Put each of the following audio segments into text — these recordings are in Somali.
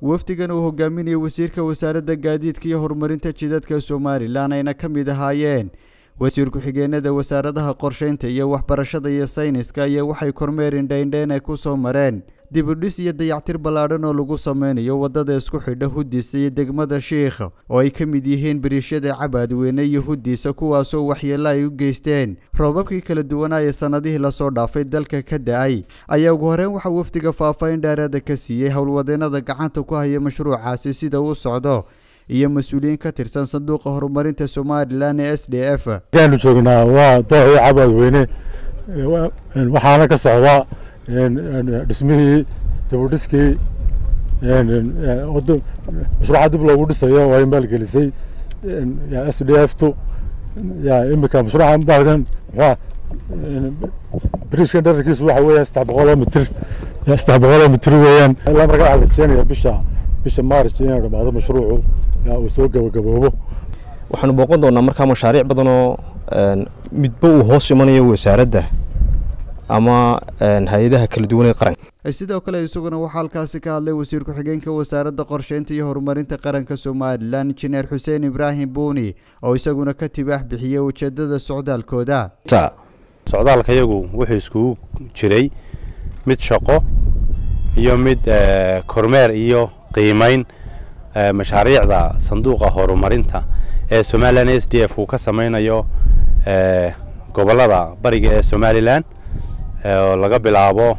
wafdigan uu hogaaminayay wasiirka wasaaradda gaadiidka iyo horumarinta jidadka somalilan ayna ka mid ahaayeen wasiir ku-xigeenada wasaaradaha qorsheynta iyo waxbarashada iyo sayniska ayaa waxay kormeer indhaindheyn ay ku soo mareen dibudhis iyo dayactir ballaadhan oo lagu sameynayo waddada isku xidha huddiisa iyo degmada shiikha oo ay ka mid yihiin biriishada cabaadweyne iyo huddiisa kuwaasoo waxyeello ay u geysteen roobabkii kala duwanaa ee sannadihii lasoo dhaafay dalka ka da-ay ayaa ugu horreyn waxaa wafdiga faahfaahin dheeraada ka siiyey howlwadeenada gacanta ku haya mashruucaasi sida uu socdo iyo mas-uuliyiin ka tirsan sanduuqa horumarinta somalilan ee s d f waxaanu joognaa waa dooxii cabaadweyne waxaana ka socdaa dhismihii dibudhiskii mashruuca dib loogu dhisayo waa maalgelisay s d f tu imika mashruuca baalkan biriishkan dherarkiisu waxa weeyaan saddex boqoloo mitir saddex boqoloo mitir weeyaan ilaa marka waxaa la rajeenaya bisha bisha maarch inuu dhamaado mashruucu uu soo gabagaboobo waxaanu booqan doonaa markaa mashaariic badan oo midba uu hoos imanayo wasaaradda ama hay-adaha kala duwan ee qaranka sidoo kale isaguna waxaa halkaasi ka hadlay wasiir ku-xigeenka wasaaradda qorsheynta iyo horumarinta qaranka somalilan injineer xuseen ibraahim buuni oo isaguna ka tibaax bixiyey ujeedada socdaalkooda socdaalka iyagu wuxuu iskugu jiray mid shaqo iyo mid kormeer iyo qiimeyn mashaariicda sanduuqa horumarinta ee somalilan s d f uu ka sameynayo gobollada bariga ee somalilan oo laga bilaabo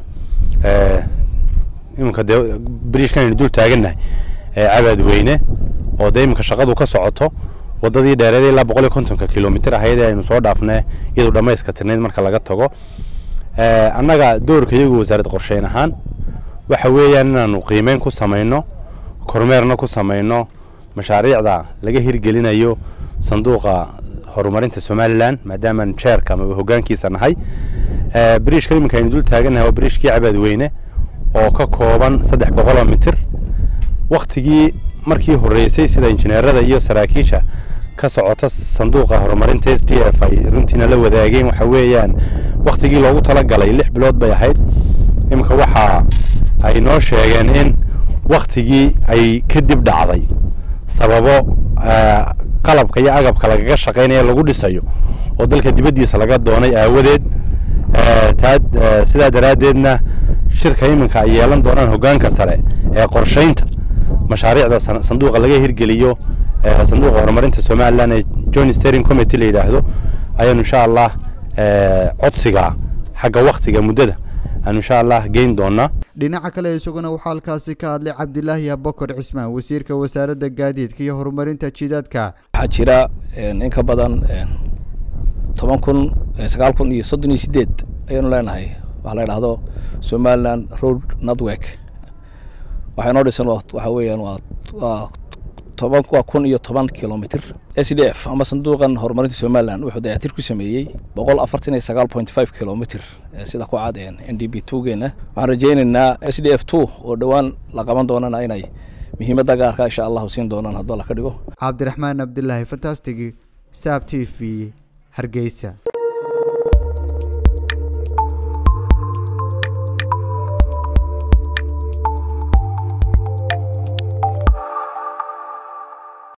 iminka dee bariishkan aynu dul taagannahay cabaadweyne oo dee iminka shaqadu ka socoto waddadii dheereed ilaa boqol iyo kontonka kilomitr ahayd ee aynu soo dhaafne iyadu dhammayska tirnayd marka laga tago annaga doorka iyagu wasaarad qorsheyn ahaan waxa weeyaan inaanu qiimeyn ku samayno kormeerna ku samayno mashaariicda laga hirgelinayo sanduuqa horumarinta somalilan maadaamaan jeerka ama hoggaankiisa nahay biriishkan iminka aynu dul taagannahay waa biriishkii cabaadweyne oo ka kooban saddex boqoloo mitir wakhtigii markii horreysay sida injineerada iyo saraakiisha ka socota sanduuqa horumarinta s d f ay runtiina la wadaageen waxa weeyaan wakhtigii loogu talagalay lix bilood bay ahayd iminka waxa ay noo sheegeen in wakhtigii ay kadib dhacday sababo qalabka iyo agabka lagaga shaqaynaya lagu dhisayo oo dalka dibaddiisa laga doonay aawadeed taa sidaa daraaddeedna shirka iminka ay yeelan doonaan hoggaanka sare ee qorshaynta mashaariicda sanduuqa laga hirgeliyo sanduuqa horumarinta somalilan ee john stering committee la yidhaahdo ayaanu insha allah codsiga xagga wakhtiga muddada aanu insha allah geyn doonaa dhinaca kale isaguna waxaa halkaasi ka hadlay cabdilaahi abakar cismaan wasiirka wasaaradda gaadiidka iyo horumarinta jidadka waxaa jira in ka badan toban kun sagaal kun iyo soddon iyo sideed ayaanu leenahay waxaa la idhaahdo somaliland road network waxaa inoo dhisan waxaa weeyaan waa waa toban waa kun iyo toban kilomitr s d f ama sanduuqan horumarinta somaliland wuxuu dayactir ku sameeyey boqol afartan iyo sagaal point five kilomitr sida ku cad n d b two geena waxaan rajaynaynaa s d f two oo dhowaan la qaban doonana inay muhiimadda gaarka insha allahu siin doonaan hadduu alla ka dhigo cabdiraxmaan cabdilaahi fantastig saab t v hargeysa